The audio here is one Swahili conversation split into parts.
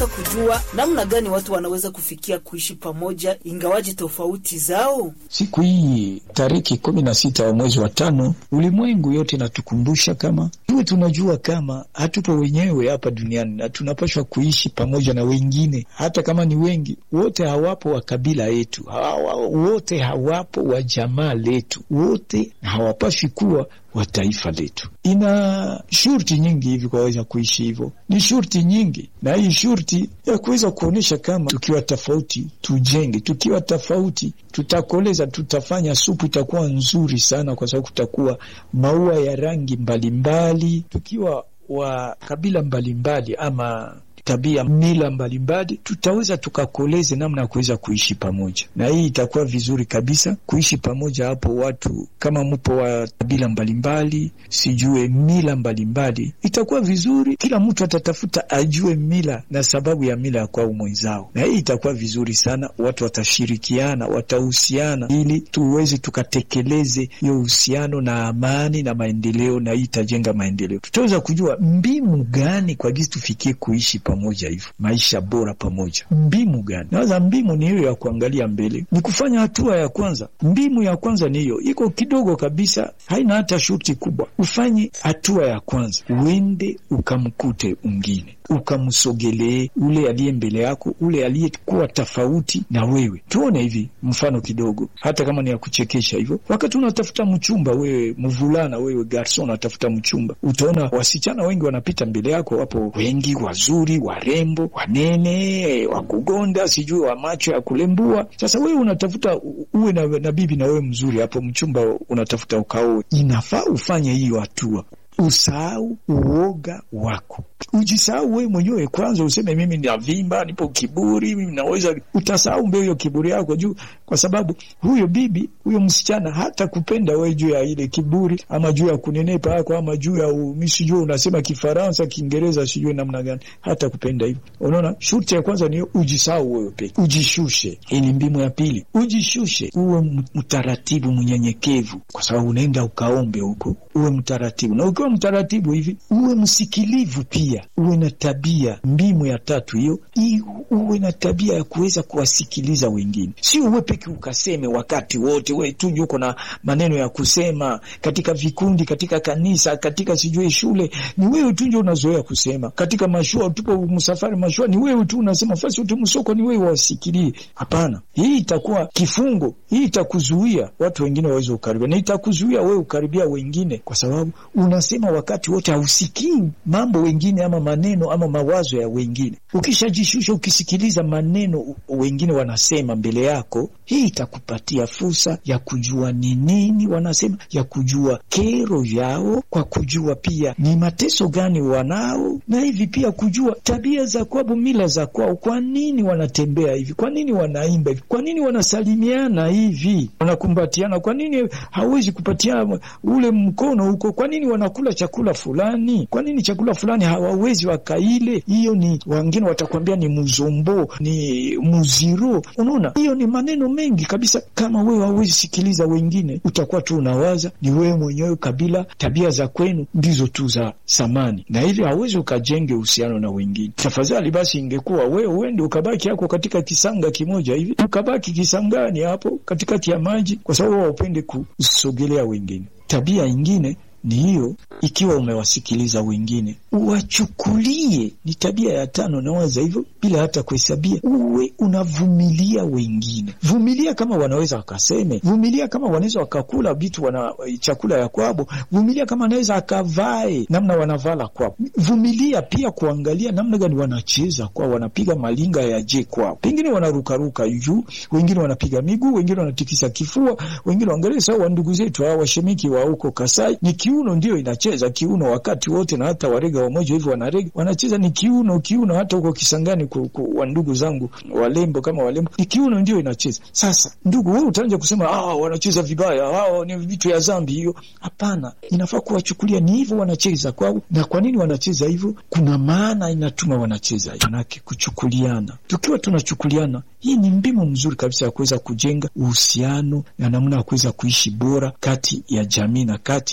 kujua namna gani watu wanaweza kufikia kuishi pamoja ingawaji tofauti zao. Siku hii tariki kumi na sita wa mwezi wa tano, ulimwengu yote inatukumbusha kama tuwe tunajua kama hatupo wenyewe hapa duniani na tunapaswa kuishi pamoja na wengine, hata kama ni wengi. Wote hawapo wa kabila yetu, hawa, wote hawapo wa jamaa letu, wote hawapaswi kuwa wa taifa letu. Ina shurti nyingi hivi kwaweza kuishi hivyo, ni shurti nyingi, na hii shurti ya kuweza kuonyesha kama tukiwa tofauti tujenge, tukiwa tofauti tutakoleza, tutafanya supu itakuwa nzuri sana, kwa sababu kutakuwa maua ya rangi mbalimbali mbali. Tukiwa wa kabila mbalimbali mbali, ama tabia mila mbalimbali tutaweza tukakoleze namna ya kuweza kuishi pamoja, na hii itakuwa vizuri kabisa kuishi pamoja. Hapo watu kama mpo wa kabila mbalimbali, sijue mila mbalimbali, itakuwa vizuri. Kila mtu atatafuta ajue mila na sababu ya mila ya kwao mwenzao, na hii itakuwa vizuri sana. Watu watashirikiana, watahusiana, ili tuweze tukatekeleze hiyo uhusiano na amani na maendeleo, na hii itajenga maendeleo. Tutaweza kujua mbinu gani kwa gisi tufikie kuishi pamoja hivyo maisha bora pamoja. Mbimu gani? Nawaza mbimu ni hiyo ya kuangalia mbele, ni kufanya hatua ya kwanza. Mbimu ya kwanza ni hiyo, iko kidogo kabisa, haina hata shuti kubwa. Ufanye hatua ya kwanza, uende ukamkute ungine, ukamsogelee ule aliye mbele yako, ule aliyekuwa tofauti na wewe. Tuone hivi mfano kidogo, hata kama ni ya kuchekesha hivyo. Wakati unatafuta mchumba, wewe mvulana, wewe garson, unatafuta mchumba, utaona wasichana wengi wanapita mbele yako, wapo wengi wazuri warembo wanene wakugonda sijui wa macho ya kulembua. Sasa wewe unatafuta uwe na, na bibi na wewe mzuri hapo, mchumba unatafuta ukaoe. Inafaa ufanye hiyo hatua, usahau uoga wako, ujisahau wewe mwenyewe kwanza, useme mimi navimba, nipo kiburi, mimi naweza. Utasahau mbeo hiyo kiburi yako juu, kwa sababu huyo bibi huyo msichana hata kupenda wewe juu ya ile kiburi, ama juu ya kunenepa yako, ama juu ya mimi sijui unasema Kifaransa, Kiingereza, sijui namna gani, hata kupenda hivyo. Unaona, shuti ya kwanza ni ujisahau wewe peke, ujishushe. Hii ni mbimu ya pili, ujishushe, uwe mtaratibu, mnyenyekevu, kwa sababu unaenda ukaombe huko, uwe mtaratibu, na ukiwa mtaratibu hivi uwe msikilivu pia uwe na tabia. Mbimu ya tatu hiyo, uwe na tabia ya kuweza kuwasikiliza wengine, sio uwe peke ukaseme wakati wote, we tu uko na maneno ya kusema katika vikundi, katika kanisa, katika sijui shule, ni wewe tu ndio unazoea kusema. Katika mashua, tupo msafari mashua, ni wewe tu unasema, fasi uti msoko, ni wewe wasikilie. Hapana, hii itakuwa kifungo, hii itakuzuia watu wengine waweze kukaribia, na itakuzuia wewe ukaribia wengine, kwa sababu unasema wakati wote, hausikii mambo wengine ama maneno ama mawazo ya wengine. Ukishajishusha ukisikiliza maneno wengine wanasema mbele yako, hii itakupatia fursa ya kujua ni nini wanasema, ya kujua kero yao, kwa kujua pia ni mateso gani wanao, na hivi pia kujua tabia za kwao, mila za kwao. Kwa nini wanatembea hivi? Kwa nini wanaimba hivi? Kwa nini wanasalimiana hivi, wanakumbatiana? Kwa nini hawezi kupatia ule mkono huko? Kwa nini wanakula chakula fulani? Kwa nini chakula fulani hawawezi wakaile? Hiyo ni wengine watakwambia ni muzombo, ni muziro. Unaona, hiyo ni maneno mengi kabisa. Kama wewe hauwezi sikiliza wengine, utakuwa tu unawaza ni wewe mwenyewe, kabila, tabia za kwenu ndizo tu za samani, na hivyo hauwezi ukajenge uhusiano na wengine. Tafadhali basi, ingekuwa wewe uende ukabaki hako katika kisanga kimoja hivi, ukabaki kisangani hapo katikati ya maji, kwa sababu haupende kusogelea wengine. Tabia ingine ni hiyo. Ikiwa umewasikiliza wengine, uwachukulie. Ni tabia ya tano, nawaza hivyo bila hata kuhesabia. Uwe unavumilia wengine, vumilia kama wanaweza wakaseme, vumilia kama wanaweza wakakula vitu wana chakula ya kwabo, vumilia kama wanaweza akavae namna wanavala kwabo, vumilia pia kuangalia namna gani wanacheza kwao, wanapiga malinga ya je kwao, pengine wanarukaruka juu, wengine wanapiga miguu, wengine wanatikisa kifua, wengine waangalie sawa. Wandugu zetu hawa washemiki wa huko Kasai ni kiuno ndio inacheza kiuno wakati wote, na hata warega wamoja hivyo wanarega wanacheza ni kiuno, kiuno. Hata huko Kisangani wa ndugu zangu walembo kama walembo ni kiuno ndio inacheza. Sasa ndugu, wewe utaanza kusema ah, wanacheza vibaya, hao ni vitu ya zambi hiyo. Hapana, inafaa kuwachukulia ni hivyo wanacheza kwao. Na kwa nini wanacheza hivyo? Kuna maana inatuma wanacheza, manake kuchukuliana. Tukiwa tunachukuliana, hii ni mbinu mzuri kabisa ya kuweza kujenga uhusiano na namna ya kuweza kuishi bora kati ya jamii na kati ya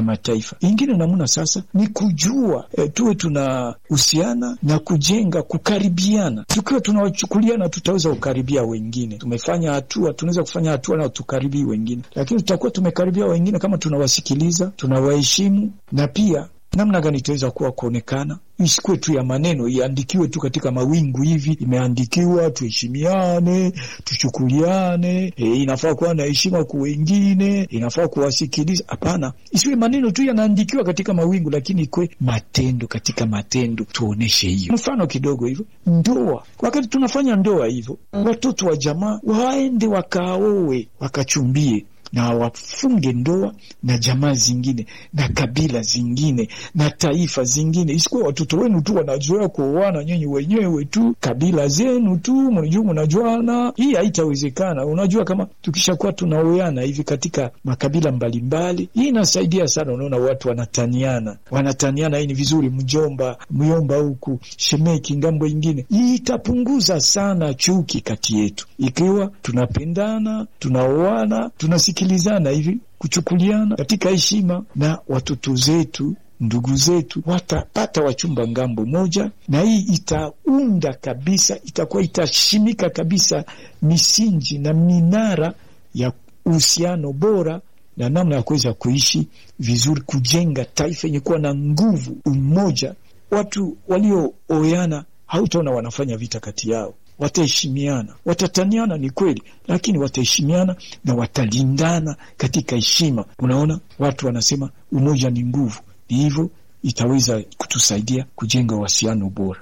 Mataifa. Ingine namna sasa ni kujua e, tuwe tunahusiana na kujenga kukaribiana. Tukiwa tunawachukuliana, tutaweza kukaribia wengine. Tumefanya hatua, tunaweza kufanya hatua na tukaribii wengine, lakini tutakuwa tumekaribia wengine kama tunawasikiliza, tunawaheshimu na pia namna gani itaweza kuwa kuonekana, isikuwe tu ya maneno, iandikiwe tu katika mawingu hivi, imeandikiwa tuheshimiane, tuchukuliane, e, inafaa kuwa na heshima kwa wengine, inafaa kuwasikiliza. Hapana, isiwe maneno tu yanaandikiwa katika mawingu, lakini ikwe matendo, katika matendo tuoneshe hiyo. Mfano kidogo hivyo, ndoa. Wakati tunafanya ndoa hivyo, watoto wa jamaa waende wakaowe, wakachumbie na wafunge ndoa na jamaa zingine na kabila zingine na taifa zingine, isikuwa watoto wenu tu wanazoea kuoana nyinyi wenyewe tu, kabila zenu tu, mnajua mnajuana. Hii haitawezekana. Unajua, kama tukishakuwa tunaoana hivi katika makabila mbalimbali, hii inasaidia sana. Unaona watu wanataniana, wanataniana. Hii ni vizuri, mjomba myomba huku, shemeki ngambo ingine. Hii itapunguza sana chuki kati yetu, ikiwa tunapendana, tunaoana, tunasikia sikilizana hivi kuchukuliana katika heshima, na watoto zetu ndugu zetu watapata wachumba ngambo moja, na hii itaunda kabisa, itakuwa itashimika kabisa misingi na minara ya uhusiano bora na namna ya kuweza kuishi vizuri, kujenga taifa yenye kuwa na nguvu, umoja. Watu waliooana hautaona wanafanya vita kati yao wataheshimiana, watataniana, ni kweli, lakini wataheshimiana na watalindana katika heshima. Unaona, watu wanasema umoja ni nguvu. Ni hivyo itaweza kutusaidia kujenga uhusiano bora.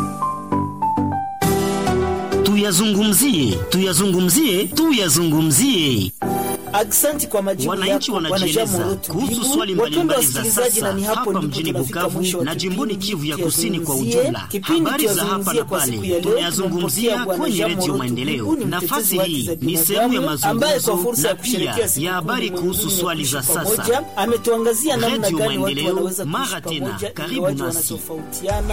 Tuyazungumzie, tuyazungumzie, tuyazungumzie. Aksanti kwa majibu Wananchi yako, wanajieleza Bwana Jean kuhusu Morotu. swali Wapendwa mbalimbali za wasikilizaji, na sasa ni hapo hapa ndipo mjini tunafika Bukavu mwisho wa na jimboni kipindi Kivu ya Kusini kwa Tuyazungumzie. ujumla. Kipindi Habari za hapa Tuyazungumzie na kwa siku pale ya leo tunayazungumzia tunampokea Bwana kwenye Jean Redio Morotu. Maendeleo. Huyu ni Nafasi mtetezi wa hii haki za ni sehemu ya binadamu ambaye kwa mazungumzo fursa na ya pia kusherehekea siku ya habari kuu kuhusu ulimwenguni swali ya za kuishi sasa. pamoja, ametuangazia namna Redio gani watu Maendeleo, wanaweza kuishi mara tena, pamoja karibu ingawaje nasi. wanatofautiana